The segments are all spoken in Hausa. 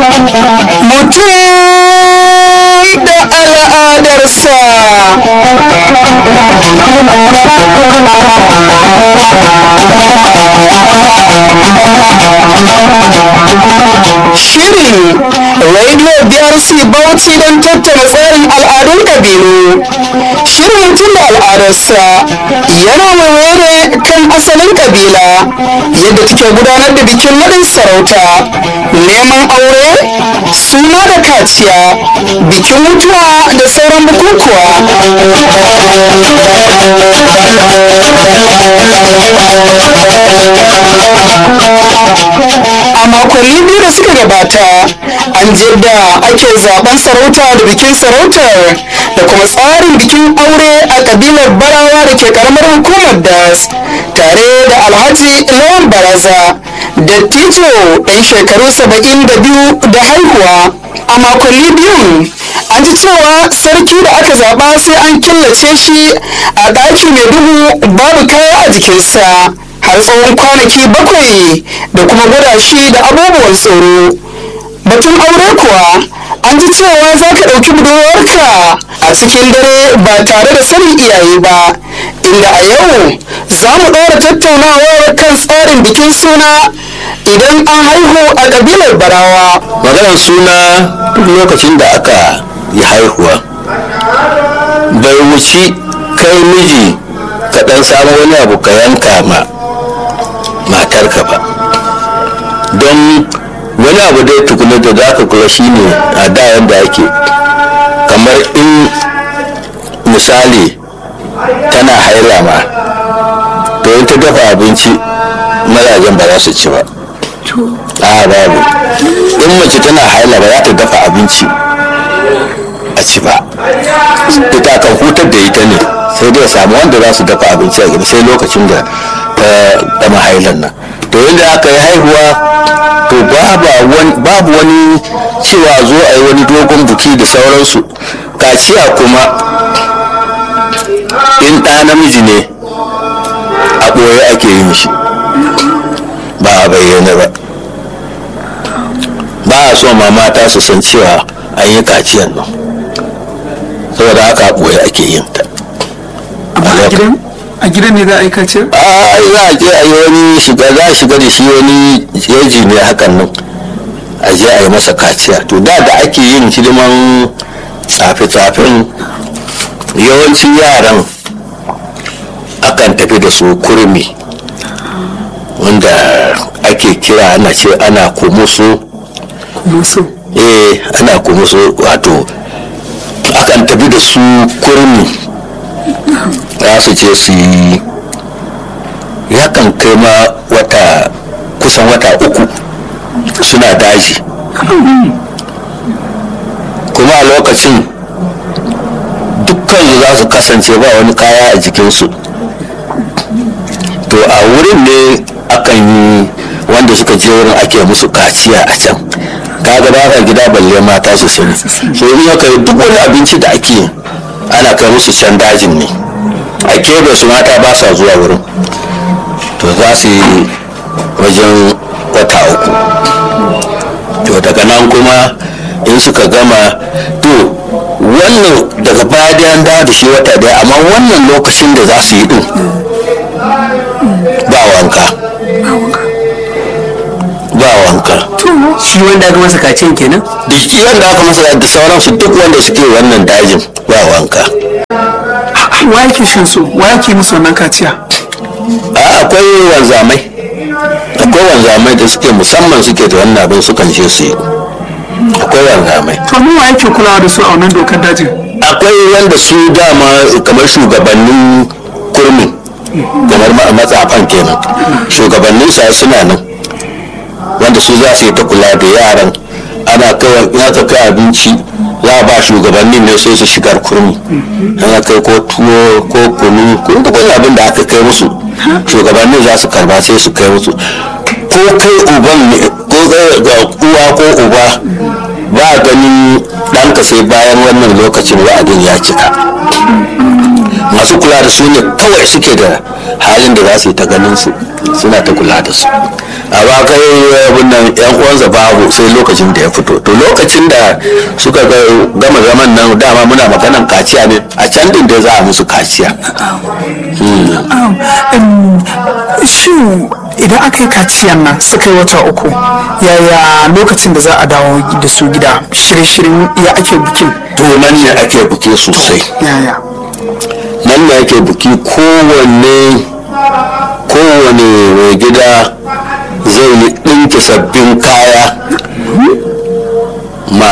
mutum da al'adarsa Shirin Radio BRC Bauchi don tattara tsarin al'adun ƙabilu. Shirin mutum da al'adarsa yana waiwaye kan asalin ƙabila yadda take gudanar da bikin naɗin sarauta, neman aure, suna da kaciya, bikin mutuwa da sauran bukukuwa. a makonni biyu da suka gabata an da ake zaben sarauta da bikin sarautar da kuma tsarin bikin aure a kabilar barawa da ke karamar hukumar das tare da alhaji lawan baraza dattijo ɗan shekaru saba'in da biyu da haihuwa a makonni biyun an ji cewa sarki da aka zaba sai an killace shi a ɗaki mai duhu babu kaya a jikinsa har tsawon kwanaki bakwai da kuma gwada shi da abubuwan tsoro batun aure kuwa an ji cewa za ka ɗauki budurwarka a cikin dare ba tare da sanin iyaye ba inda a yau za mu ɗora tattaunawar kan tsarin bikin suna idan an haihu a ƙabilar barawa maganar suna duk lokacin da aka yi haihuwa bai wuci kai miji ka ɗan samu wani abu ka yanka ma matarka ba don wani abu dai tukuna da za ka kula shine a da yadda ake kamar in misali tana haila ma to in ta dafa abinci mazajen ba za su ci ba a babu in mace tana haila ba za ta dafa abinci a ci ba ita kan hutar da ita ne sai dai samu wanda za su dafa abinci a gaba sai lokacin da ta gama hailan nan to yadda aka yi haihuwa to babu wani cewa zo a yi wani dogon buki da sauransu kaciya kuma in ɗa namiji ne a ɓoye ake yin shi ba a bayyana ba ba a so ma mata su san cewa an yi kaciyan nan saboda haka a ɓoye ake yin ta a gidan ne za a yi kace? a za a je a yi wani shiga za a shiga da shi wani yaji ne hakan nan a je a yi masa kaciya to da da ake yin hidiman tsafe-tsafen yawancin yaran akan tafi da su kurmi wanda ake kira ana ce ana kumusu musu eh ana kumusu wato akan tafi da su kurmi za su je su yi yakan kai ma wata kusan wata uku suna daji kuma a lokacin dukkan za su kasance ba wani kaya a jikinsu to a wurin ne akan yi wanda suka je wurin ake musu kaciya a can kaga ba ka gida balle mata su sani so in aka yi duk wani abinci da ake ana kai musu can dajin ne a kebe su mata ba sa zuwa wurin to za su yi wajen wata uku to daga nan kuma in suka gama to wannan daga baya da an dawo da shi wata daya amma wannan lokacin da za su yi din ba wanka ba wanka shi wanda aka masa kacin kenan duk wanda aka masa da sauransu duk wanda suke wannan dajin ba wanka wa yake shin su wa yake musu wannan kaciya a akwai wanzamai akwai wanzamai da suke musamman suke da wannan abin sukan je su yi akwai wanzamai to mu wa yake kulawa da su a wannan dokar dajin akwai wanda su dama kamar shugabannin kurmi kamar ma- matsafan kenan shugabannin sa suna nan wanda su za su yi ta kula da yaran ana kawai in aka kai abinci za a ba shugabannin ne sai su shigar kurmi ana kai ko tuwo ko kunu ko duk wani abin da aka kai musu shugabannin za su karba sai su kai musu ko kai uban ne ko kai ga uwa ko uba ba a ganin ɗanka sai bayan wannan lokacin wa'adin ya cika masu kula da su ne kawai suke da halin da za su yi ta ganin su suna ta kula da su a ba kai abin nan yan uwansa babu sai lokacin da ya fito to lokacin da suka ga- gama zaman nan dama muna maganan kaciya ne a can din da za a musu kaciya shin idan aka yi kaciyan nan suka yi wata uku yaya lokacin da za a dawo da su gida shirye-shiryen ya ake bikin to nan ne ake buki sosai yaya nan ne ake buki kowanne kowane mai gida zai yi ɗinke sabbin kaya ma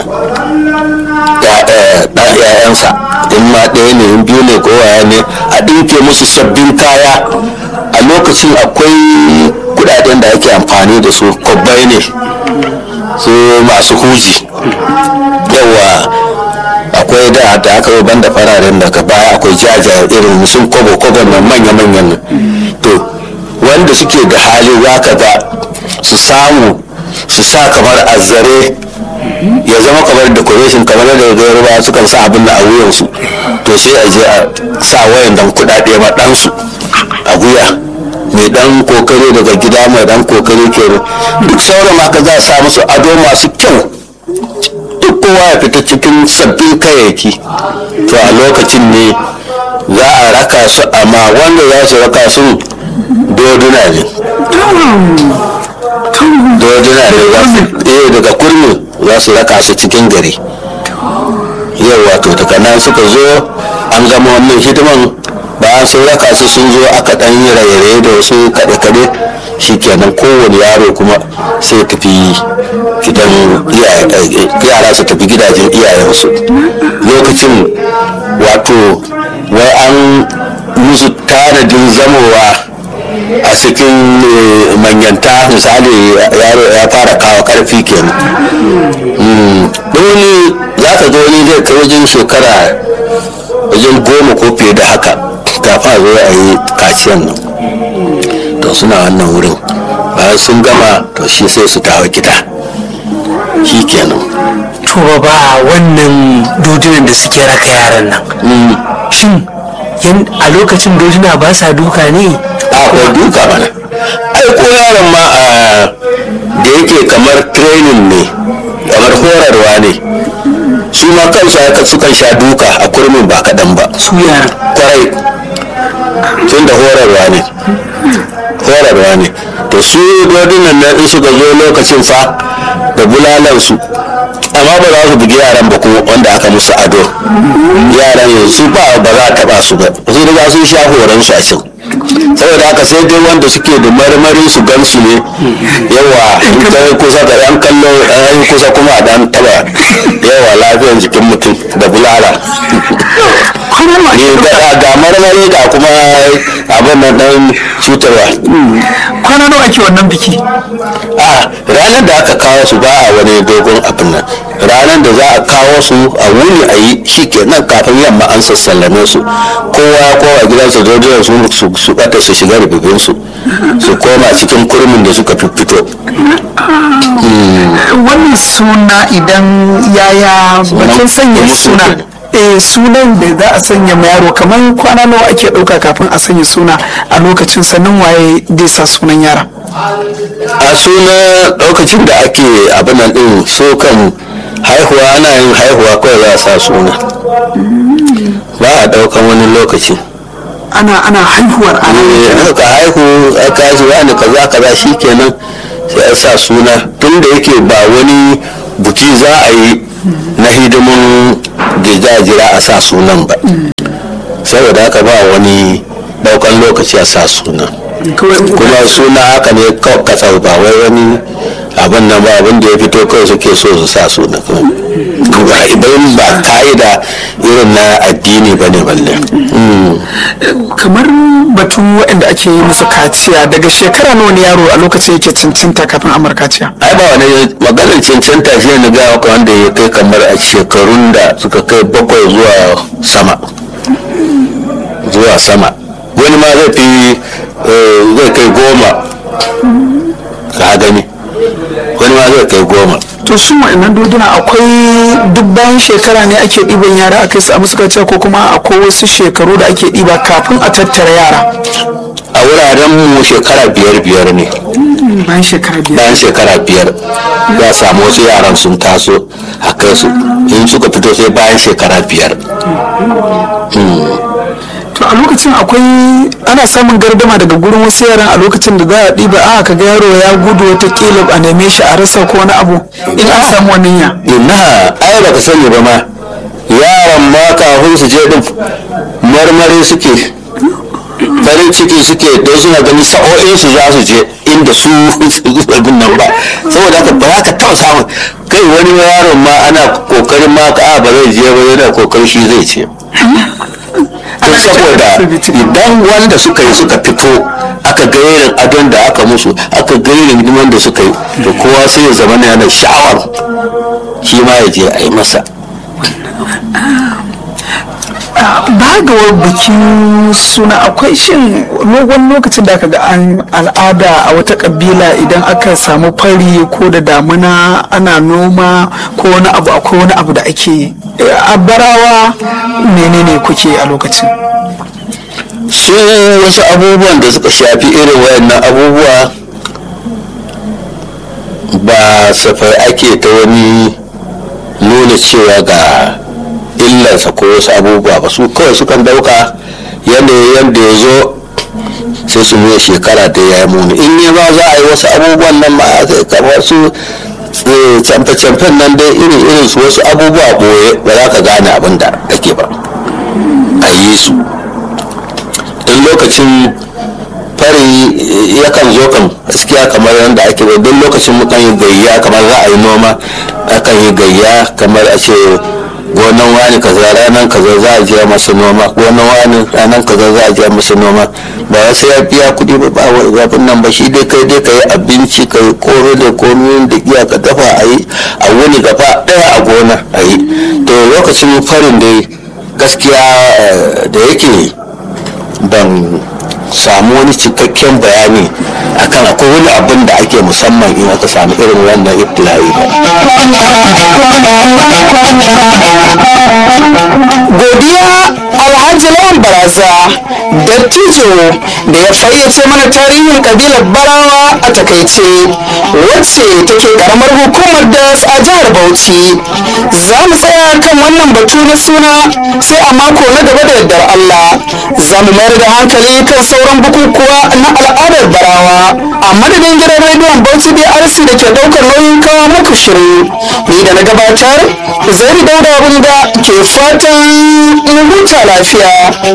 ‘ya'yansa in ma ɗaya ne in biyu ne ko waya ne a ɗinke musu sabbin kaya a lokacin akwai kudaden da ake amfani da su kwabbai ne su masu huji yawa akwai da da aka yi banda fararen daga baya akwai jaja irin sun kobo kobo na manya-manyan nan to wanda suke da hali za ka ga su samu su sa kamar azzare ya zama kamar decoration kamar da yarbawa sukan sa abin da a wuyansu to sai a je a sa wayan dan kudade ma ɗansu a wuya mai dan kokari daga gida mai dan kokari kenan duk sauran haka za a sa musu ado masu kyau duk kowa ya fita cikin sabbin kayayyaki to a lokacin ne za a raka su amma wanda za su raka su doduna ne doduna ne za su eh daga kurmi za su raka su cikin gari yau wato daga nan suka zo an gama wannan hidiman bayan sun raka su sun zo aka dan yi raye-raye da wasu kaɗe-kaɗe shikenan kowane yaro kuma sai tafi gidan iyaye- yara su tafi gidajen iyayensu lokacin wato wai an musu tanadin zamowa a cikin eh, manyanta misali yaro ya fara kawo karfi kenan Mm. wani za ka ga wani zai kai wajen shekara wajen goma ko fiye da haka kafin a zo a yi kaciyan nan to suna wannan wurin bayan sun gama to shi sai su dawo gida shi kenan to ba wannan dodunan da suke raka yaran nan Mm. shin yan- a lokacin doduna ba sa duka ne akwai duka mana ai ko yaron ma a da yake kamar training ne kamar horarwa ne su ma kansu haka sukan sha duka a kurmin ba kaɗan ba su yaran kwarai tun da horarwa ne horarwa ne to su dodunan nan in suka zo lokacin fa da bulalansu amma ba za su bugi yaran ba kuma wanda aka musu ado yaran yanzu ba ba za a taba su ba su riga sun sha horon su a can saboda haka sai dai wanda suke da marmarin su gansu ne yawa in ka yi kusa da yan kallo an yi kusa kuma a dan taba yawa lafiyar jikin mutum da bulala ne ga ga marmari ga kuma abin nan dan cutarwa kwana nawa ake wannan biki a ranar da aka kawo su ba a wani dogon abin nan ranar da za a kawo su a wuni a yi shi kenan kafin yamma an sassallame su kowa kowa gidansa dodon su su su bata su shiga rububin su su koma cikin kurmin da suka fito wannan suna idan yaya bakin sanya Sunan- suna eh sunan da za a sanya ma yaro kamar kwana nawa ake ɗauka kafin a sanya suna a lokacin sannan waye zai sa sunan yara a suna lokacin da ake abin nan din so kan haihuwa ana yin haihuwa kawai za a sa suna ba a daukan wani lokaci ana ana haihuwar ana eh aka haihu aka shi wani kaza kaza shikenan sai a sa suna tun da yake ba wani buki za a yi na hidimin da za a jira a sa sunan ba saboda haka ba wani daukan lokaci a sa suna kuma suna haka ne kawai katsau ba wai wani abin nan ba abin da ya fito kawai suke so su sa suna ba idan ba ka'ida irin na addini ba ne balle Mm. kamar batun waɗanda ake yi musu kaciya daga shekara nawa ne yaro a lokacin yake cancanta kafin amur kaciya ai ba wani maganar cancanta shi ne ga maka wanda ya kai kamar a shekarun da suka kai bakwai zuwa sama zuwa sama wani ma zai fi eh, zai kai goma ka gani wani ma zai kai goma to to su wa'annan doduna akwai duk bayan shekara ne ake ɗiban yara a kai su a musu kaciya ko kuma akwai wasu shekaru da ake ɗiba kafin a tattara yara a wuraren mu shekara biyar biyar ne bayan shekara biyar bayan shekara biyar za a samu wasu yaran sun taso a kai su in suka fito sai bayan shekara biyar to a lokacin akwai ana samun gardama daga gurin wasu yaran a lokacin da za a ɗiba a ka ga yaro ya gudu watakila a neme shi a rasa ko wani abu in an samu wannan ya ina ai baka sani ba ma yaran ma kafin su je din marmari suke farin ciki suke don suna ganin sa'o'in su za su je inda su abin nan ba saboda haka ba za ka taɓa samun kai wani yaron ma ana kokarin ma ka ba zai je ba yana kokarin shi zai ce don saboda idan wanda suka yi suka fito aka ga irin adon da aka musu aka ga irin hidiman da suka yi to kowa sai ya zama yana sha'awar shi ma ya je a yi masa ba ga bikin suna akwai shin wani lokacin da aka ga an al'ada a wata kabila idan aka samu fari ko da damuna ana noma ko wani abu akwai wani abu da ake yi a barawa menene kuke a lokacin su wasu abubuwan da suka shafi irin wayannan abubuwa ba safai ake ta wani nuna cewa ga illarsa ko wasu abubuwa ba su kawai sukan dauka yadda yadda ya zo sai su nuna shekara da ya yi muni in ya ba za a yi wasu abubuwan nan ma sai kamar su camfe-camfen nan dai irin irin su wasu abubuwa boye ba za ka gane abin da ake ba a yi su in lokacin fari yakan zo kan gaskiya kamar yadda ake ba don lokacin mukan yi gayya kamar za a yi noma akan yi gayya kamar a ce gonan wani kaza ranar kaza za a je masa noma gonan wani ranar kaza za a je masa noma ba wasu ya biya kuɗi ba ba wani nan ba shi dai kai dai ka yi abinci ka yi koro da komi da iya ka dafa a yi a wuni gaba ɗaya a gona a yi to lokacin farin dai gaskiya da yake ban samu wani cikakken bayani akan akwai wani abin da ake musamman in aka samu irin wannan ibtila'i godiya alhaji lawan baraza dattijo da ya fayyace mana tarihin kabilar barawa a takaice wacce take karamar hukumar das a jihar bauchi za mu tsaya kan wannan batu na suna sai a mako na gaba da yardar allah za mu mayar da hankali kan sauran bukukuwa na al'adar barawa a madadin gidan rediyon bauchi brc da ke daukar nauyin kawo muku shirin ni da na gabatar zai dauda abin da ke fatan in huta lafiya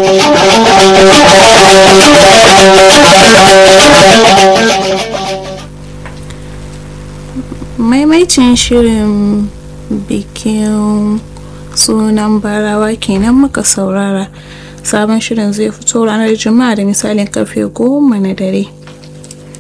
maimaicin shirin bikin sunan barawa kenan muka saurara sabon shirin zai fito ranar juma'a da misalin karfe goma na dare